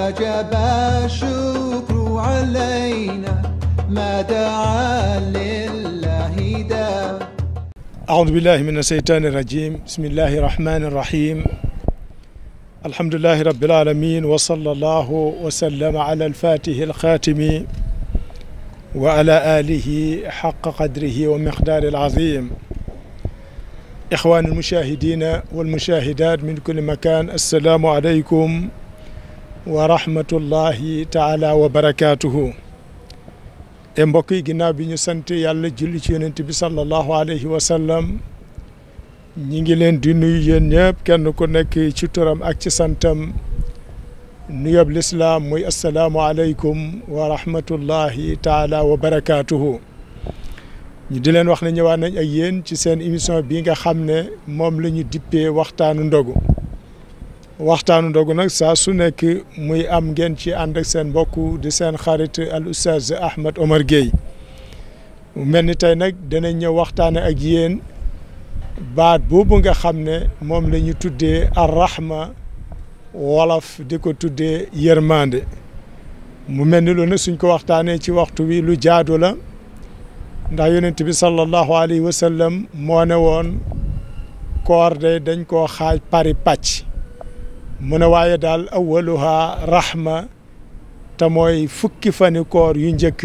وجب الشكر علينا ما دعا لله داع أعوذ بالله من الشيطان الرجيم بسم الله الرحمن الرحيم الحمد لله رب العالمين وصلى الله وسلم على الفاتح الخاتم وعلى آله حق قدره ومقدار العظيم إخوان المشاهدين والمشاهدات من كل مكان السلام عليكم ورحمة الله تعالى وبركاته e mbokk yi ginnaaw bi ñu sant yàlla julli ci yonent bi sallallahu alayhi wa sallam ñi ngi leen di nuyu yéen ñëpp kenn ku nekk ci turam ak ci santam nuyoob lislaam muy asalaamu aleykum wa rahmatullahi taala wa barakaatuhu ñu di leen wax ne ñëwaat nañ ak yéen ci seen émission bii nga xam ne moom la ñu dippee waxtaanu ndogu waxtaanu ndogu nag saa su nekk muy am ngeen ci ànd ak seen mbokk di seen xarit al oustaz Ahmed Omar Gueye mu mel ni tey nag danañ ñëw waxtaane ak yéen baat boobu nga xam ne moom la ñu tuddee arrahma wolof di ko tuddee yërmande mu mel ni lu ne suñ ko waxtaanee ci waxtu wi lu jaadu la ndax yonent bi sallallahu alayhi wa sallam moo ne woon koor de dañ koo xaaj pari pàcc mu ne waaye daal awaluha rahma te mooy fukki fani koor yu njëkk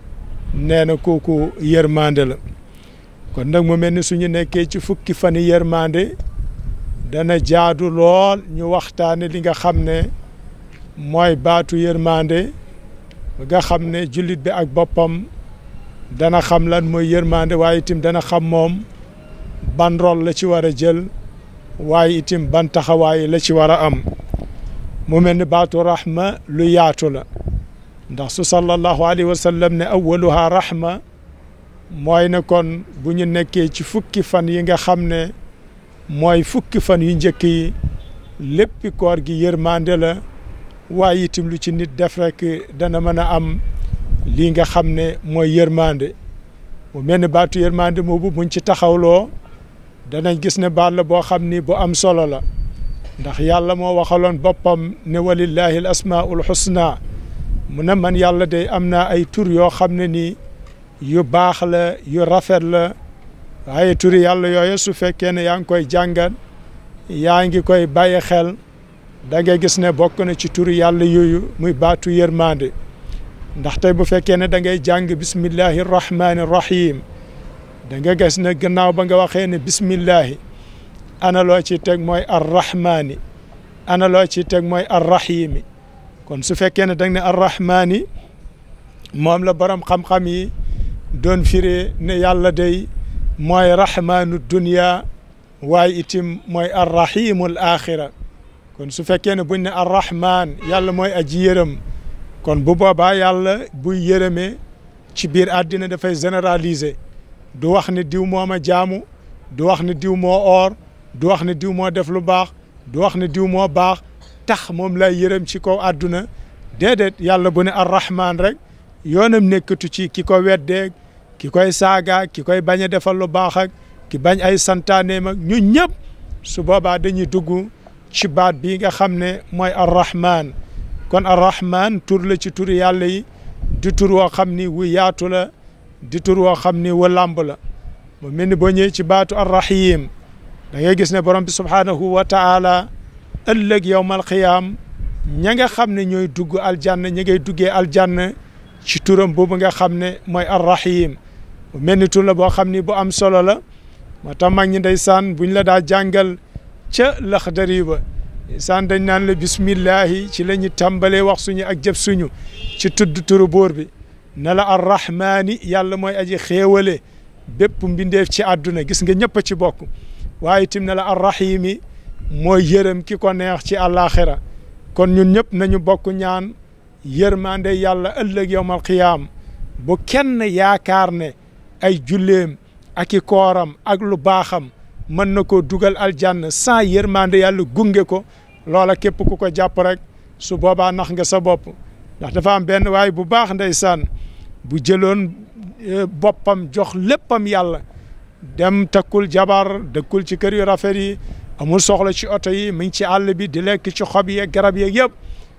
nee na kooku yërmande la kon nag mu mel ni suñu nekkee ci fukki fani yërmande dana jaadu lool ñu waxtaane li nga xam ne mooy baatu yërmande nga xam ne jullit bi ak boppam dana xam lan mooy yërmande waaye itam dana xam moom ban rôle la ci war a jël waaye itam ban taxawaay la ci war a am mu mel ni baatu rahma lu yaatu la ndax su sallallahu alayhi wa sallam ne awaluha rahma mooy ne kon bu ñu nekkee ci fukki fan yi nga xam ne mooy fukki fan yu njëkk yi léppi koor gi yërmande la waaye itam lu ci nit def rek dana mën a am lii nga xam ne mooy yërmande mu mel ni baatu yërmande moobu buñ ci taxawloo danañ gis ne baat la boo xam ni bu am solo la ndax yàlla moo waxaloon boppam ne walillahi al asmaul husna mu ne man yàlla day am naa ay tur yoo xam ne nii yu baax la yu rafet la waaye turi yàlla yooyu su fekkee ne yaa ngi koy jàngat yaa ngi koy bàyyi xel da ngay gis ne bokk na ci turi yàlla yooyu muy baatu yërmande ndax tey bu fekkee ne da ngay jàng bismillahi rahmani rahim da nga gis ne gannaaw ba nga waxee ne bismillahi ana loo ci teg mooy arrahmaani ana loo ci teg mooy arrahimi kon su fekkee ne da nga ne arrahmaani moom la borom xam-xam yi doon firee ne yàlla day mooy rahmaanu dunya waaye itim mooy arrahimul axira kon su fekkee ne buñ ne arrahman yàlla mooy aji yërëm kon bu boobaa yàlla buy yërëmee ci biir àddina dafay généraliser du wax ne diw moo ma jaamu du wax ne diw moo oor du wax ne diw moo def lu baax du wax ne diw moo baax tax moom lay yërëm ci kaw àdduna déedéet yàlla bu ne arrahman rek yoonam nekkatu ci ki ko weddeeg ki koy saaga ki koy bañ a defal lu baax ak ki bañ ay santaaneem ak ñu ñëpp su boobaa dañuy dugg ci baat bii nga xam ne mooy arrahman kon arrahman tur la ci turi yàlla yi di tur woo xam ni wu yaatu la di tur woo xam ni wu làmb la mu mel ni boo ñëwee ci baatu arrahim da ngay gis ne borom bi subhaanahu wa taala ëllëg yowmal qiyaam ña nga xam ne ñooy dugg aljanna ña ngay duggee aljanna ci turam boobu nga xam ne mooy arrahim mu mel ni tur la boo xam ni bu am solo la moo tax mag ñi ndeysaan buñ la daa jàngal ca laxdari ba ndeysaan dañ naan la bismillahi ci la ñu tàmbalee wax suñu ak jëf suñu ci tudd turu buur bi ne la arrahmaani yàlla mooy aji xéewale bépp mbindeef ci àdduna gis nga ñëpp ci bokk waaye itam ne la arrahimi mooy yërëm ki ko neex ci àllaaxira kon ñun ñëpp nañu bokk ñaan yërmande yàlla ëllëg yowmal qiyaam bu kenn yaakaar ne ay julleem ak i kooram ak lu baaxam mën na koo dugal aljanna sans yërmande yàlla gunge ko loola képp ku ko jàpp rek su boobaa nax nga sa bopp ndax dafa am benn waay bu baax ndeysaan bu jëloon boppam jox léppam yàlla dem takkul jabar dëkkul ci kër yu rafet yi amul soxla ci oto yi mi ngi ci àll bi di lekk ci xob yeeg garab yeeg yëpp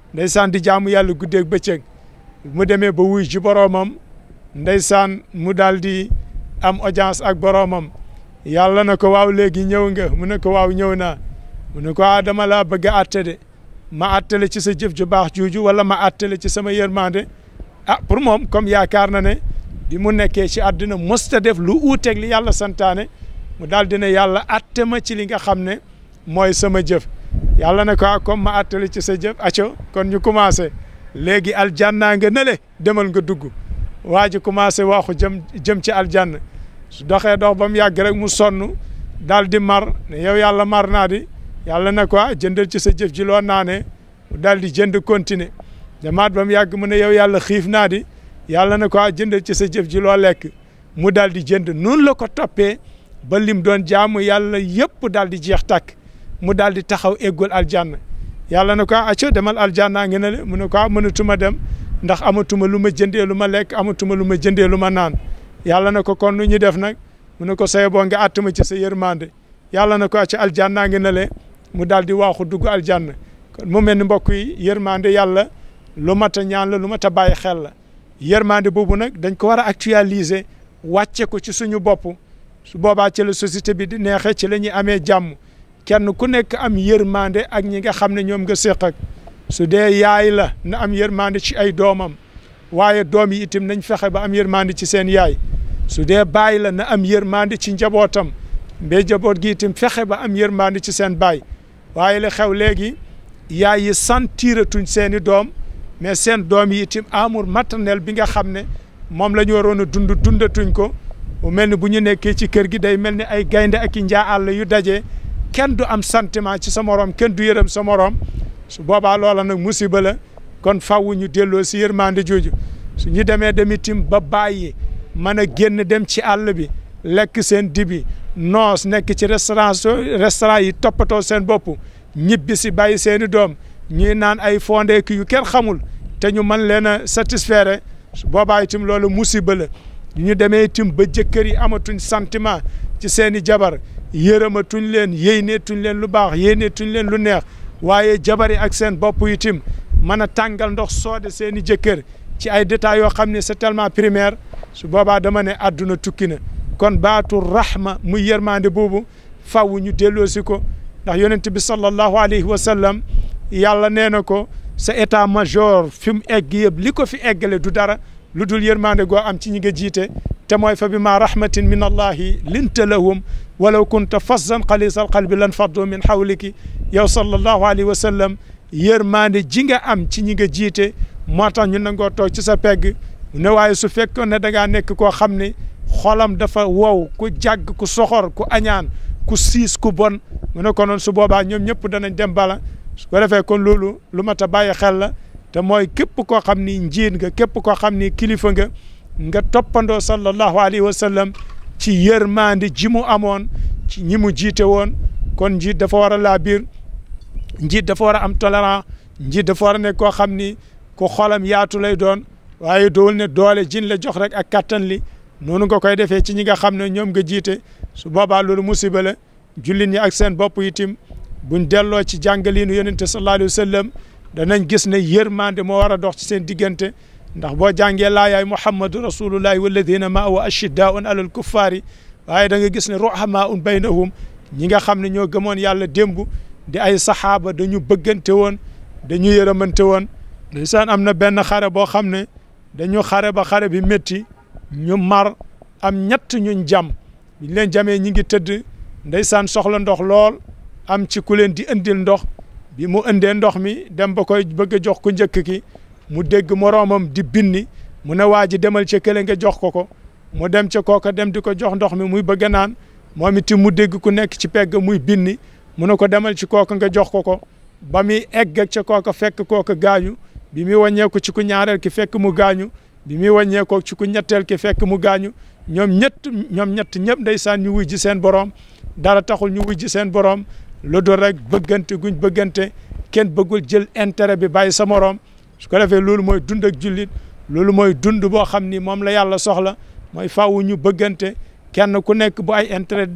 ndeysaan di jaamu yàlla guddeeg bëccëg mu demee ba wuy ji boroomam ndeysaan mu daal di am audience ak boroomam yàlla na ko waaw léegi ñëw nga mu ne ko waaw ñëw naa mu ne ko ah dama laa bëgg a atte de ma attale ci sa jëf ju baax juuju wala ma attale ci sama yërmande ah pour moom comme yaakaar na ne bi mu nekkee ci àddina mosta def lu uuteeg li yàlla santaane mu daal di ne yàlla atte ma ci li nga xam ne mooy sama jëf yàlla ne ko ah comme ma attale ci sa jëf aco kon ñu commencé léegi aljanna nga nële demal nga dugg waa ji commencé waxu jëm jëm ci aljanna su doxee dox ba mu yàgg rek mu sonn daal di mar ne yow yàlla mar naa di yàlla ne ko ah jëndal ci sa jëf ji loo naanee mu daal di jënd continuer demaat ba mu yàgg mu ne yow yàlla xiif naa di yàlla ne ko ah jëndal ci sa jëf ji loo lekk mu daal di jënd noonu la ko toppee ba lim doon jaamu yàlla yëpp daal di jeex tàkk mu daal di taxaw eggul aljanna yàlla ne ko ah acco demal aljanna ngi ne le mu ne ko ah mënatuma dem ndax amatuma lu ma jëndee lu ma lekk amatuma lu ma jëndee lu ma naan yàlla ne ko kon nu ñu def nag mu ne ko saye boo nga attama ci sa yërmande yàlla na ko ci aljanna ngi ne le mu daal di waaxu dugg aljanna kon mu mel ni mbokk yi yërmande yàlla lu mat a ñaan la lu mat a bàyyi xel la yërmande boobu nag dañ ko war a actualiser wàcce ko ci suñu bopp su boobaa ci la société bi di neexee ci la ñuy amee jàmm kenn ku nekk am yërmande ak ñi nga xam ne ñoom nga séq ak su dee yaay la na am yërmande ci ay doomam waaye doom yi itam nañ fexe ba am yërmande ci seen yaay su dee baay la na am yërmande ci njabootam mbé njaboot gi itam fexe ba am yërmande ci seen baay waaye li xew léegi yaay yi sentiratuñ seen i doom mais seen doom yi itam amour maternel bi nga xam ne moom la ñu waroon a dund dundatuñ ko mu mel ni bu ñu nekkee ci kër gi day mel ni ay gaynde ak i njaa àll yu daje kenn du am sentiment ci sa morom kenn du yërëm sa morom su boobaa loola nag musiba la kon faww ñu delloo si yërmande jooju su ñu demee dem itam ba bàyyi mën a génn dem ci àll bi lekk seen dibi noos nekk ci restaurant restaurant yi toppatoo seen bopp ñibbi si bàyyi seen i doom ñuy naan ay fondeek yu kenn xamul te ñu mën leen a satisfaire su boobaa itam loolu musiba la ñu demee itam ba jëkkër yi amatuñ sentiment ci seen i jabar yërëmatuñ leen yéyneetuñ leen lu baax yéyneetuñ leen lu neex waaye jabar yi ak seen bopp itam mën a tàngal ndox soode seen i jëkkër ci ay détails yoo xam ne c'est tellement primaire su boobaa dama ne àdduna tukki na kon baatu rahma muy yërmande boobu faw ñu delloosi ko ndax yonent bi sallallahu alayhi wa sallam yàlla nee na ko sa état major fi mu egg yëpp li ko fi eggale du dara lu dul yërmande goo am ci ñi nga jiite te mooy fa bi ma rahmatin min allahi linta lahum walaw kunta fazzan xalisal qalbi lan faddu min hawliki yow sallallahu alayhi wa sallam yërmande ji nga am ci ñi nga jiite moo tax ñu nangoo toog ci sa pegg ne waaye su fekkoon ne da ngaa nekk koo xam ne xolam dafa wow ku jàgg ku soxor ku añaan ku siis ku bon mu ne ko noon su boobaa ñoom ñëpp danañ dem bala su ko defee kon loolu lu mat a bàyyi xel la te mooy képp koo xam ni njiit nga képp koo xam ni kilifa nga nga toppandoo sallallahu alayhi wa sallam ci yërmande ji mu amoon ci ñi mu jiite woon kon njiit dafa war a laa biir njiit dafa war a am tolérant njiit dafa war a nekk koo xam ni ku xolam yaatu lay doon waaye dool ne doole jin la jox rek ak kattan li noonu nga koy defee ci ñi nga xam ne ñoom nga jiite su boobaa loolu musiba la jullit ñi ak seen bopp itim buñ delloo ci jàngaliinu yonente sallallahu alayhi wa sallam danañ gis ne yërmande moo war a dox ci seen diggante ndax boo jàngee laayaay muhammadu rasulullahi walladina maahu ashiddaun alal kuffaari waaye da nga gis ne ruhamaun baynahum ñi nga xam ne ñoo gëmoon yàlla démb di ay saxaaba dañu bëggante woon dañu yërëmante woon ndeysaan am na benn xare boo xam ne dañu xare ba xare bi métti ñu mar am ñett ñuñ jam biñ leen jamee ñi ngi tëdd ndeysaan soxla ndox lool am ci ku leen di indil ndox bi mu indee ndox mi dem ba koy bëgg a jox ku njëkk ki mu dégg moroomam di binni mu ne waa ji demal ca kële nga jox ko ko mu dem ca kooka dem di ko jox ndox mi muy bëgg a naan moom itam mu dégg ku nekk ci pegg muy binni mu ne ko demal ci kooka nga jox ko ko ba muy egg ca kooka fekk kooka gaañu bi muy wàññeeku ci ku ñaareel ki fekk mu gaañu bi muy wàññeekoo ci ku ñetteel ki fekk mu gaañu ñoom ñett ñoom ñett ñëpp ndeysaan ñu wuy ji seen borom dara taxul ñu wuy ji seen borom lu dul rek bëggante guñ bëggante kenn bëggul jël intérêt bi bàyyi sa morom su ko defee loolu mooy dund ak jullit loolu mooy dund boo xam ni moom la yàlla soxla mooy faaw ñu bëggante kenn ku nekk bu ay intérêt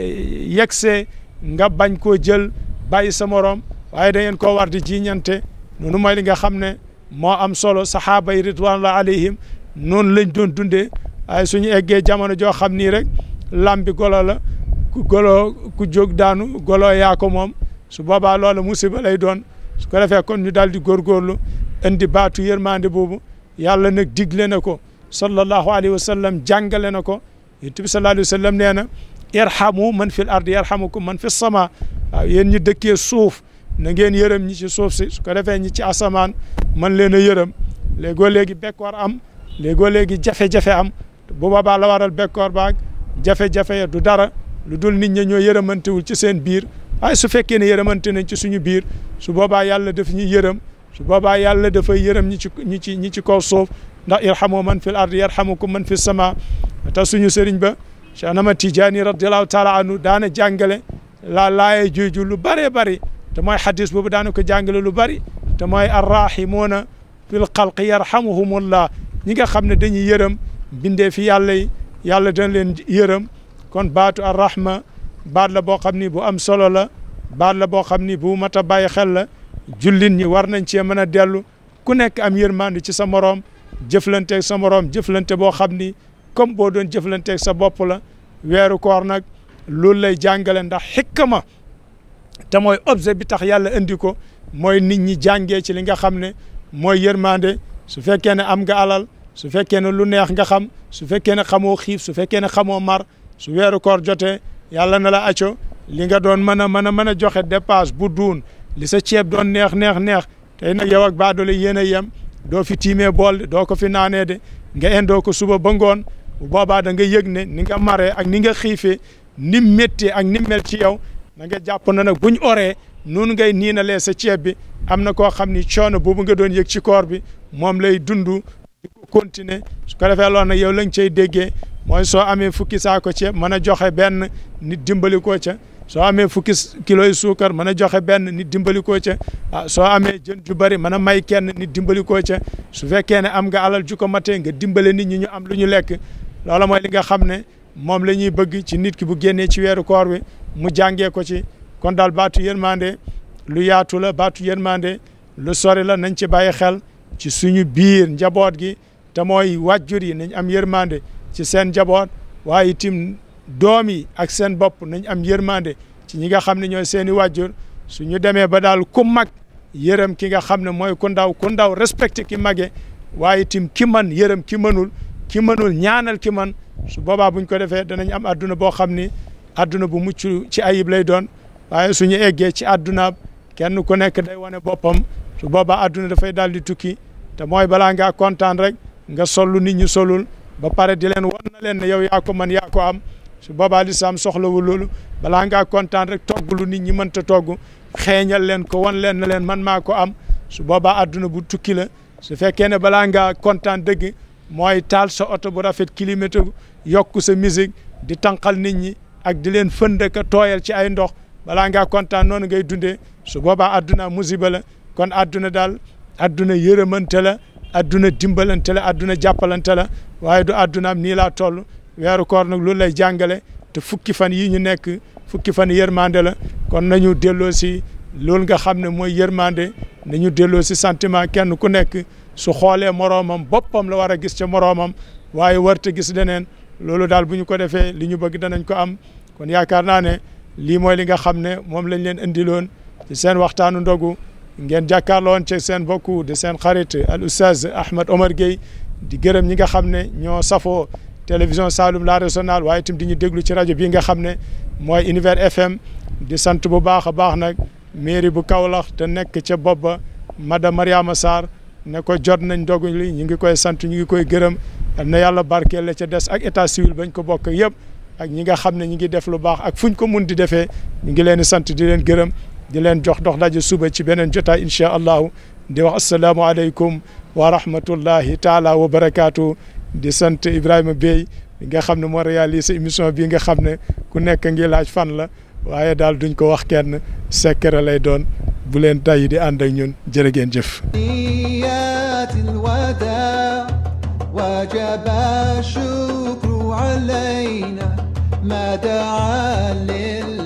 yegsee nga bañ koo jël bàyyi sa morom waaye da ngeen koo war di jiiñante noonu mooy li nga xam ne moo am solo saxaaba yi ridwanullah alayhim noonu lañ doon dundee waaye suñu eggee jamono joo xam nii rek lambi golo la ku golo ku jóg daanu golo yaa ko moom su boobaa loola musiba lay doon su ko defee kon ñu daal di góorgóorlu indi baatu yërmande boobu yàlla nag digle na ko sallallahu alayhi wa sallam jàngale na ko yonent bi sallallahu alayhi wa sallam nee na irhamu man fil ardi yarhamukum man fi sama waaw yéen ñi dëkkee suuf na ngeen yërëm ñi ci suuf si su ko defee ñi ci asamaan man leen a yërëm léegoo léegi bekkoor am léegoo léegi jafe-jafe am bu boobaa la waral bekkoor baag jafe-jafe ya du dara lu dul nit ñi ñoo yërëmantewul ci seen biir waaye su fekkee ne yërëmante nañ ci suñu biir su boobaa yàlla daf ñuy yërëm su boobaa yàlla dafay yërëm ñi ci ñi ci ñi ci kaw suuf ndax irhamu man fil ardi yarhamukum man fi sama te suñu sëriñ ba Cheikh Ahmad Tidiane radiallahu taala anhu daana jàngale la laaye juuju lu bëree bëri te mooy xadis boobu daana ko jàngale lu bëri te mooy arrahimuuna fil xalqi yarhamuhumullah ñi nga xam ne dañuy yërëm bindee fi yàlla yi yàlla dañ leen yërëm kon baatu arrahma baat la boo xam ni bu am solo la baat la boo xam ni bu mat a bàyyi xel la jullit ñi war nañ cee mën a dellu ku nekk am yërmande ci sa moroom jëflanteeg sa moroom jëflante boo xam ni comme boo doon jëflanteeg sa bopp la weeru koor nag loolu lay jàngale ndax xikma te mooy objet bi tax yàlla indi ko mooy nit ñi jàngee ci li nga xam ne mooy yërmande su fekkee ne am nga alal su fekkee ne lu neex nga xam su fekkee ne xamoo xiif su fekkee ne xamoo mar su weeru koor jotee yàlla na la acco li nga doon mën a mën a mën a joxe dépasse bu duun li sa ceeb doon neex neex neex tey nag yow ak baadoole yéen a yem doo fi tiimee bool doo ko fi naanee de nga indoo ko suba ba ngoon bu boobaa da nga yëg ne ni nga maree ak ni nga xiifee ni méttee ak ni mel ci yow da nga jàpp na nag buñ oree noonu ngay niinalee sa ceeb bi am na koo xam ni coono boobu nga doon yëg ci koor bi moom lay dund di ko continuer su ko defee loolu nag yow lañ cay déggee mooy soo amee fukki saako ceeb mën a joxe benn nit dimbali ko ca soo amee fukki kilo yi suukar mën a joxe benn nit dimbali ko ca ah soo amee jën ju bëri mën a may kenn nit dimbali ko ca su fekkee ne am nga alal ju ko matee nga dimbale nit ñi ñu am lu ñu lekk loola mooy li nga xam ne moom la ñuy bëgg ci nit ki bu génnee ci weeru koor wi mu jàngee ko ci kon daal baatu yërmande lu yaatu la baatu yërmande lu sori la nañ ci bàyyi xel ci suñu biir njaboot gi te mooy wàjjur yi nañ am yërmande ci seen njaboot waaye itam doom yi ak seen bopp nañ am yërmande ci ñi nga xam ne ñooy seen i wàjjur suñu demee ba daal ku mag yërëm ki nga xam ne mooy ku ndaw ku ndaw respecté ki mage waaye itam ki man yërëm ki mënul ki mënul ñaanal ki man su boobaa buñ ko defee danañ am adduna boo xam ni adduna bu mucc ci ayib lay doon waaye suñu eggee ci adduna kenn ku nekk day wane boppam su boobaa adduna dafay daal di tukki te mooy balaa ngaa kontaan rek nga sollu nit ñi solul ba pare di leen wan na leen ne yow yaa ko man yaa ko am su boobaa lislaam soxlawul loolu balaa ngaa kontaan rek togg lu nit ñi mënta togg xeeñal leen ko wan leen na leen man maa ko am su boobaa adduna bu tukki la su fekkee ne balaa ngaa kontaan dëgg mooy taal sa oto bu rafet kilomètre yokk sa musique di tànqal nit ñi ak di leen fënd ka tooyal ci ay ndox balaa ngaa kontaan noonu ngay dundee su boobaa adduna musiba la kon adduna daal adduna yërëmante la adduna dimbalante la adduna jàppalante la waaye du adduna am nii laa toll weeru koor nag loolu lay jàngale te fukki fan yii ñu nekk fukki fan yërmande la kon nañu delloo si loolu nga xam ne mooy yërmande nañu delloo si sentiment kenn ku nekk su xoolee moroomam boppam la war a gis ca moroomam waaye warta gis leneen loolu daal bu ñu ko defee li ñu bëgg danañ ko am kon yaakaar naa ne lii mooy li nga xam ne moom lañ leen indiloon ci seen waxtaanu ndogu ngeen jàkkaarloon ci seen bokku de seen xarit al oustaz Ahmed Omar Gueye di gërëm ñi nga xam ne ñoo safoo télévision Saloum la régionale waaye itam di ñu déglu ci rajo bii nga xam ne mooy Univers FM di sant bu baax a baax nag mairie bu Kaolack te nekk ca bopp ba madame Mariama Sarr ne ko jot nañ ndogu li ñu ngi koy sant ñu ngi koy gërëm na yàlla barkeel la ca des ak état civil bañ ko bokk yëpp ak ñi nga xam ne ñi ngi def lu baax ak fuñ ko mun di defee ñu ngi leen di sant di leen gërëm di leen jox dox daje suba ci beneen jotaay incha allahu di wax asalaamualeykum wa rahmatullahi taala wa barakaatu di sant Ibrahima Bey nga xam ne moo réalisé émission bii nga xam ne ku nekk ngi laaj fan la waaye daal duñ ko wax kenn secret lay doon bu leen tay di ànd ak ñun jërë ngeen jëf. نيات الوداع وجب الشكر علينا ما دعا لله